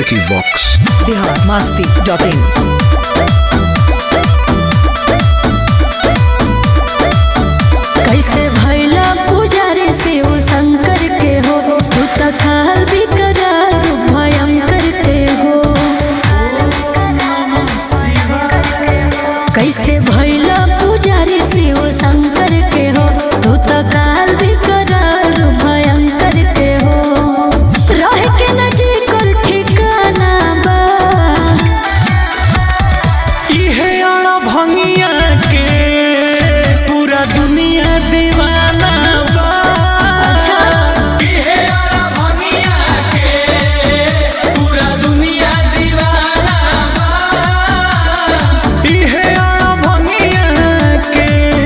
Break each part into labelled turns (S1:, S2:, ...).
S1: Vicky Vox.
S2: Bihar Masti dot in
S3: कैसे भैला पुजारी शिव शंकर के हो तू त खाल बिकरार भयंकर के हो कैसे भैला पुजारी शिव शंकर के हो तू त काल बिकरार भयंकर के हो रह के न जी कर ठिकाना बा
S4: इहे अड़ भंगिया के पूरा दुनिया दीवाना बा
S3: अच्छा
S4: इहे अड़ भंगिया के पूरा दुनिया दीवाना बा इहे अड़ भंगिया के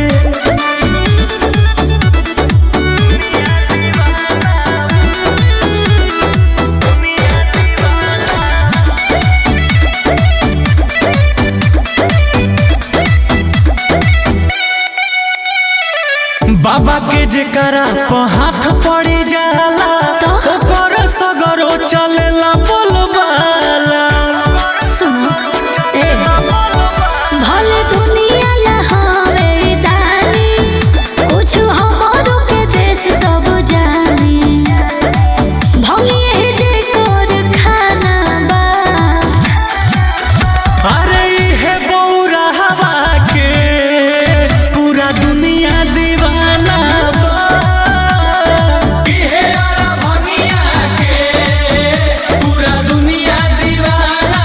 S4: बाबा के जेकरा प हाथ पड़ी जाला
S3: तो?
S4: ओकर सगरो चलेला बोलबाला
S3: सुनो ए भले दुनिया लहावे दानी कुछ हमारो के देश सब जानी भंगिए जे कर खाना बा
S4: अरे इहे बौरा हवा के पूरा दुनिया दीवाना बा इहे अड़ा भंगिया के पूरा दुनिया दीवाना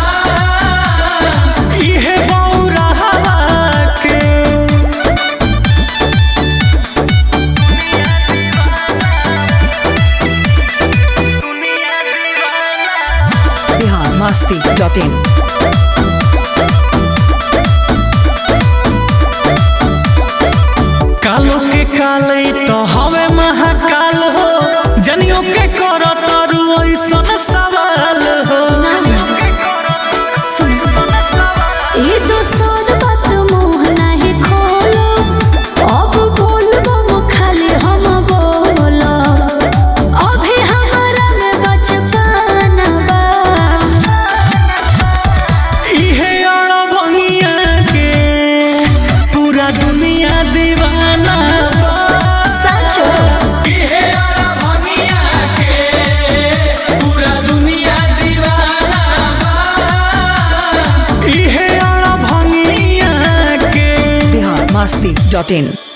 S4: बा इहे बौरा हवा के
S2: बिहार मस्ती डॉट इन
S4: कालो के काले तो हवे महाकाल हो जनियो के कर तारू ऐसन सवाल हो
S3: ये तो सर बात मुंह नहीं खोलो अब बोलबो मुँह खाली हम बोलो अभी हमारा में बचपन बा
S4: इहे अड़ भंगिया के पूरा दुनिया दीवाना बा
S3: सचो
S4: इहे अड़ भंगिया के पूरा दुनिया दीवाना बा इहे अड़ भंगिया के
S2: बिहार मस्ती डॉट इन